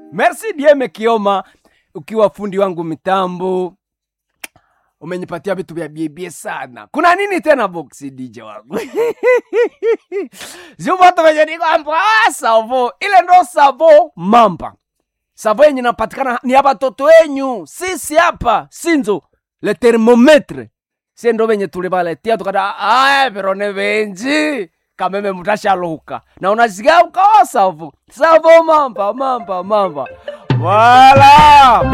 merci dieme kioma ukiwa fundi wangu mitambo umenipatia vitu vya biebie sana kuna nini tena boksi dj wangu zivoto venye nikwamba ah, savo ile ndo savo mamba savo yenye napatikana ni ya batoto wenyu sisi hapa sinzo le thermometre sie ndo venye tulivaletia tukada aya virone venji kameme mutashaluka na unasikia ukawa savo savo mamba mamba mamba wala